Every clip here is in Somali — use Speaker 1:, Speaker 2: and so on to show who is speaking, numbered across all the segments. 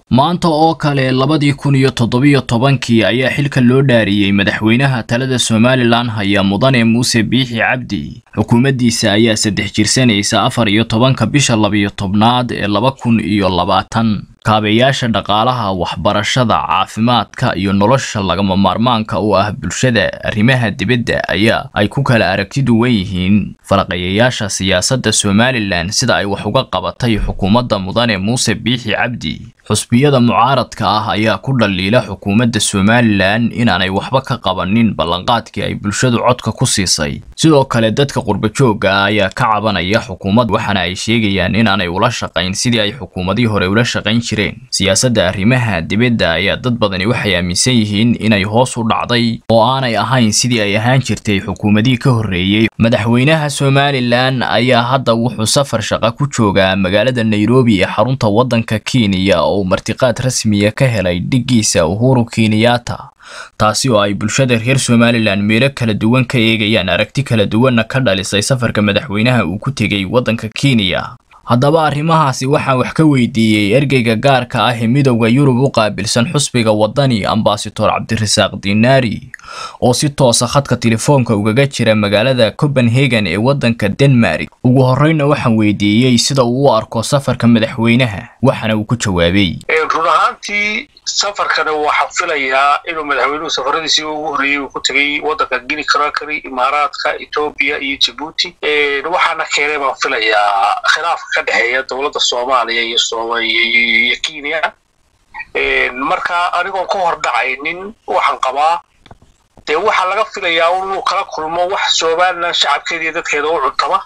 Speaker 1: maanta oo kale labadii kun iyo toddobiyo tobankii ayaa xilka loo dhaariyey madaxweynaha talada somalilan haya mudane muuse biixi cabdi xukuumaddiisa ayaa saddex jirsanaysa afar iyo tobanka bisha labiyo tobnaad ee laba kun iyo labaatan kaabeyaasha dhaqaalaha waxbarashada caafimaadka iyo nolosha lagama maarmaanka u ah bulshada arrimaha dibadda ayaa ay ku kala aragti duwan yihiin falaqayayaasha siyaasadda somalilan sida ay wax uga qabatay xukuumadda mudane muuse biixi cabdi xusbiyada mucaaradka ah ayaa ku dhaliila xukuumadda somalilan inaanay waxba ka qabanin ballanqaadkii ay bulshadu codka ku siisay sidoo kale dadka qurbajoogga ah ayaa ka cabanaya xukuumad waxaana ay sheegayaan inaanay ula shaqayn sidii ay xukuumadii hore ula shaqayn jireen siyaasadda arrimaha dibadda ayaa dad badani waxay aaminsan yihiin inay hoos u dhacday oo aanay ahayn sidii ay ahaan jirtay xukuumadii ka horreeyey madaxweynaha somalilan ayaa hadda wuxuu safar shaqa ku joogaa magaalada nairobi ee xarunta waddanka kenya oo martiqaad rasmiya ka helay dhiggiisa uhuru kenyatta taasi oo ay bulshada reer somalilan meelo kala duwan ka eegayaan aragti kala duwanna ka dhalisay safarka madaxweynaha uu ku tegey waddanka kenya haddaba arrimahaasi waxaan wax ka weydiiyey ergeyga gaarka ah ee midowda yurub u qaabilsan xusbiga waddani ambasador cabdirasaaq dinaari oo si toosa khadka telefoonka ugaga jira magaalada copenhagen ee waddanka denmark ugu horreyna waxaan weydiiyey sida uu u arko safarka madaxweynaha waxaana uu ku jawaabay
Speaker 2: run ahaantii safarkana waxaa filayaa inuu madaxweynuhu safaradiisii ugu horreeyey uu ku tegey waddanka guinea conakry imaaraadka etoobiya iyo jabuuti waxaana keenay baan filayaa khilaafka ka dhexeeya dowladda soomaaliya iyo iyo kenya marka anigoon ka hor dhacaynin waxaan qabaa dee waxaa laga filayaa inuu kala kulmo wax somalilan shacabkeeda iyo dadkeeda u cuntama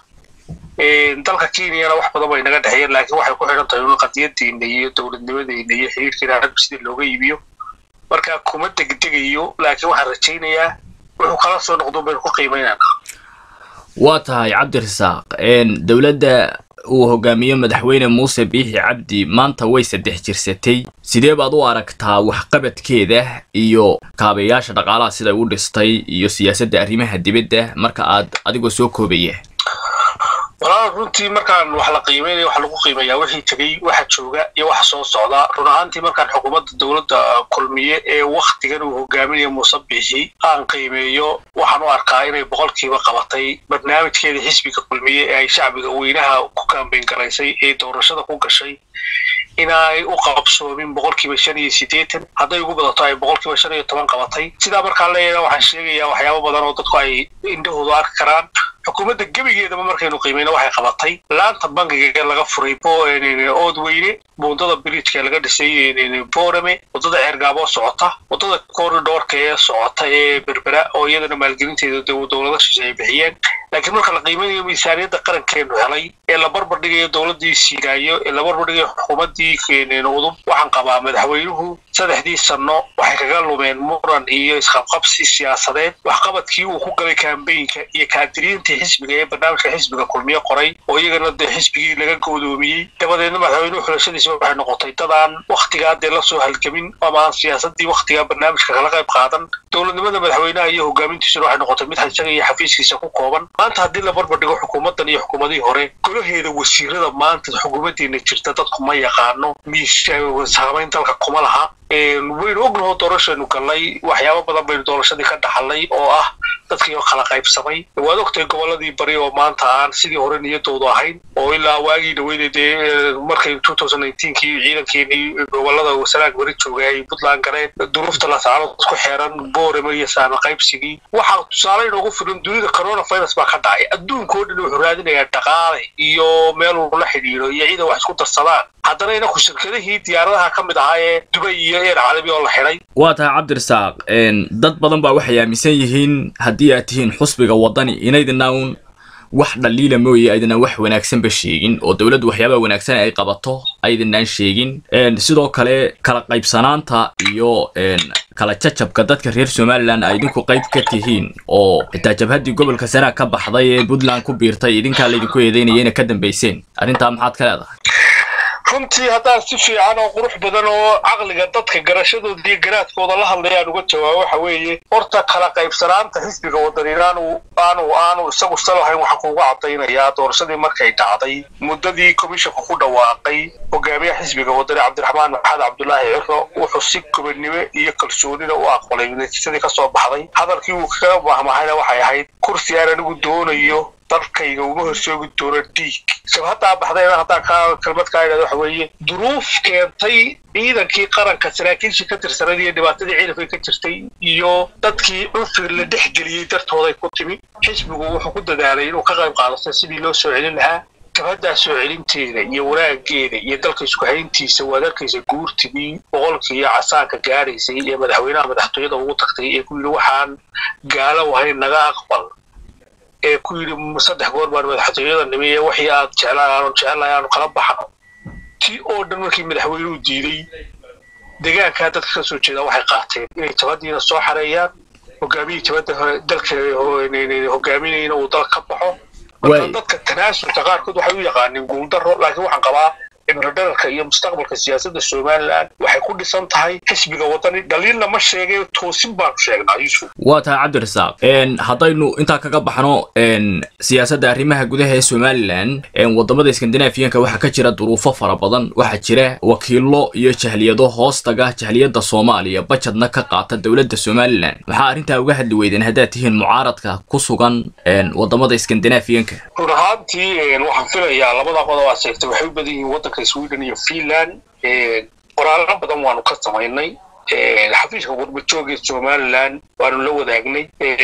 Speaker 2: dalka kenyana wax badan bay naga dhexeeyeen laakiin waxay ku xidhan tahay un qadiyaddeena iyo dowladnimadeena iyo xiriirkeena ragbi sidii looga iibiyo marka kuma degdegayo laakiin waxaan rajaynayaa wuxuu kala soo noqdo baynu ku qiimaynana
Speaker 1: waa tahay cabdirasaaq dowladda uu hogaamiyo madaxweyne muuse biixi cabdi maanta way saddex jirsatay sidee baad u aragtaa waxqabadkeeda iyo kaabayaasha dhaqaalaha siday u dhistay iyo siyaasadda arrimaha dibadda marka aad adigoo soo koobaya
Speaker 2: walaal runtii markaan wax la qiimeynaya waxa lagu qiimeeyaa wixii tegey waxa jooga iyo waxa soo socda run ahaantii markaan xukuumadda dowladda kulmiye ee waktigan uu hogaaminayo muuse biixi aan qiimeeyo waxaan u arkaa inay boqolkiiba qabatay barnaamijkeeda xisbiga kulmiye ee ay shacbiga weynaha ku kaambeyn garaysay ee doorashada ku gashay inay u qabsoomin boqolkiiba shan iyo siddeetan hadday ugu badato ay boqolkiiba shan iyo toban qabatay sidaa markaan leeyahna waxaan sheegayaa waxyaabo badan oo dadku ay indhahoodu arki karaan xukuumadda gebigeedaba markaynu qiimayno waxay qabatay laanta bankiga laga furay ood weyne buundada bridjka laga dhisay borame waddada ceergaabo socota waddada corridorka ee socota ee berbera oo iyadana maalgelinteeda dowlada shishe ay bixiyeen laakiin marka la qiimeynayo miisaaniyadda qarankeenu helay ee la barbar dhigayo dowladdii siiraayo ee la barbar dhigayo xukuumaddii udub waxaan qabaa madaxweynuhu saddexdii sanno waxay kaga lumeen muran iyo isqabqabsi siyaasadeed waxqabadkii uu ku galay kaambeynka iyo kaadiriintii xisbiga ee barnaamijka xisbiga kulmiye qoray oo iyagana dee xisbigii laga goodoomiyey dabadeedna madaxweynuhu xulashadiisa waxay noqotay dadaan wakhtigaa dee la soo halgamin ama aan siyaasaddii wakhtigaa barnaamijka kala qayb qaadan dowladnimada madaxweynaha iyo hogaamintiisuna waxay noqotay mid isaga iyo xafiiskiisa ku kooban maanta haddii la barbar dhigo xukuumaddan iyo xukuumadihii hore golaheeda wasiirada maanta xukuumaddeena jirta dadku ma yaqaano miissaamayn dalka kuma laha waynu ognahoo doorashaynu gallay waxyaabo badan baynu doorashadii ka dhaxalnay oo ah dadkii oo kala qaybsamay waad ogtahay gobolladii bari oo maanta aan sidii hore niyadoodu ahayn oo ilaa waagii dhaweyda dee markay kii ciidankeenii gobolada wasanaag bari joogay ay puntland galeen duruufta lasacalood ku xeeran boorama iyo saama qaybsigii waxaa tusaale inoogu filan dunida coronavirus baa ka dhacay adduunkao dhan wuxuu raadinayaa dhaqaale iyo meel ula xidhiidho iyo ciidan wax isku darsadaan haddana inaku shirkadihii diyaaradaha ka mid ahaa ee dubay iyo eer caalami oo la xidhay
Speaker 1: waa tahay cabdirasaaq dad badan baa waxay aaminsan yihiin haddii aad tihiin xusbiga waddani inaydina un wax dhaliila mooye aydinaan wax wanaagsanba sheegin oo dowladdu waxyaabaha wanaagsan ay qabato aydinaan sheegin sidoo kale kala qaybsanaanta iyo kala jajabka dadka reer somalilan ay idinku qayb ka tihiin oo xitaa jabhaddii gobolka sanaag ka baxday ee puntland ku biirtay idinkaa laydinku eedeynaya inay ka dambayseen arrintaa maxaad ka leedahay
Speaker 2: runtii haddaan si fiican oo qurux badan oo caqliga dadka garashadooda iyo garaadkooda la hadlayaan uga jawaabo waxa weeye horta kala qaybsanaanta xisbiga wadani aanu aanu aanu isagu salahayn waxaan kuuga cadaynayaa doorashadii markay dhacday muddadii komishanku ku dhawaaqay hogaamiyaha xisbiga wadani cabdiraxmaan maxamed cabdulaahi ciro wuxuu si gobannimo iyo kalsoonida u aqbalay natiijadii kasoo baxday hadalkii uu kaga mahmahayna waxay ahayd kursi aan anigu doonayo dalkayga uma horsoogi doono dhiig shabhaddaa baxdayna haddaan ka kelmad kaa idhahdo waxa weeye duruuf keentay ciidankii qaranka saraakiishii ka tirsanad iyo dhibaatadii ciidanka ka jirtay iyo dadkii cunfir la dhex geliyey dartooday ku timi xisbigu wuxuu ku dadaalay inuu ka qayb qaadato sidii loo soo celin lahaa gabaddaa soo celinteeda iyo wanaageeda iyo dalka isku hayntiisa waad arkaysa guurtidii boqolkiiyo casaanka gaadhaysay ee madaxweynaha madaxtooyada ugu tagtay ee ku yidhi waxaan gaalo ahayn naga aqbal ee ku yidhi saddex goor baan madaxtooyada nimi ee wixii aad jeclaan aanu jecelahay aanu kala baxno tii oo dhan markii madaxweynuhu diiday deegaankaa dadka ka soo jeeda waxay qaateen inay jabadiina soo xareeyaan hogaamiyii jabadda dalka hogaaminayna uu dal ka baxo marka dadka tanaasulka qaarkood waxay u yaqaaneen guuldaro laakiin waxaan qabaa cibrodherarka iyo mustaqbalka siyaasadda somalilan waxay ku dhisan tahay xisbiga wadani dhaliilna ma sheegay toosin baanu sheegnaa yusuf
Speaker 1: waa tahay cabdirasaaq haddaynu intaa kaga baxno siyaasadda arrimaha gudaha ee somalilan wadamada skandinafiyanka waxaa ka jira duruufo fara badan waxaa jira wakiilo iyo jahliyado hoostaga jahliyadda soomaaliya bajadna ka qaata dowladda somalilan maxaa arrintaa uga hadli weydeen haddaad tihiin mucaaradka ku sugan wadamada skandinafiyanka
Speaker 2: run ahaantii waxaan filayaa labada qodob aad sheegtay waxay u badan yihiin waddanka sweden iyo finland qoraallo badan waanu ka samaynay xafiiska qurbajooga somalilan waanu la wadaagnay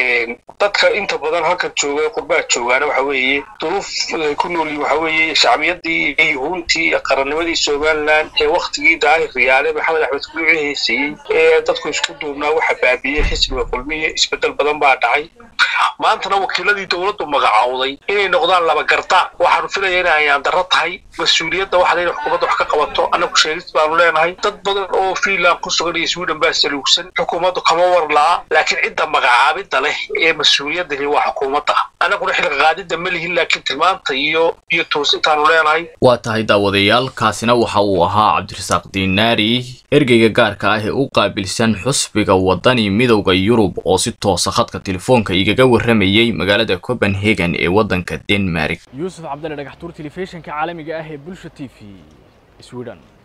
Speaker 2: dadka inta badan halkan jooga qurbaha joogaana waxa weeye duruuf ay ku noolyihin waxa weeye shacbiyadii iyo yuhuuntii iyo qarannimadii somalilan ee waktigii daahir riyaale maxamed axmed kuluuci heysayey ee dadku isku duubnaa waxa baabiyey xisbiga kulmiye isbedel badan baa dhacay maantana wakiiladii dowladdu magacowday inay noqdaan laba garda waxaanu filaya in ayaan darro tahay mas-uuliyadda waxda inay xukuumadda wax ka qabato annagu sheegis baanu leenahay dad badan oo finland ku sugan iyo sweden baa saluugsan xukuumaddu kama war la'a laakiin cidda magacaabidda leh ee mas-uuliyaddahi waa xukuumadda annaguna xilka qaadidda ma lihin laakiin tilmaanta iyo iyo toosintaanu leenahay
Speaker 1: waa tahay daawadayaal kaasina waxa uu ahaa cabdirasaaq dinaari ergeyga gaarka ah ee u qaabilsan xusbiga wadani midowda yurub oo si toosa khadka telefoonka igaga warramayey magaalada copenhagen ee waddanka denmark
Speaker 3: yuusuf cabdalle dhagaxtuur telefishinka caalamiga ah ee bulsha t v sweden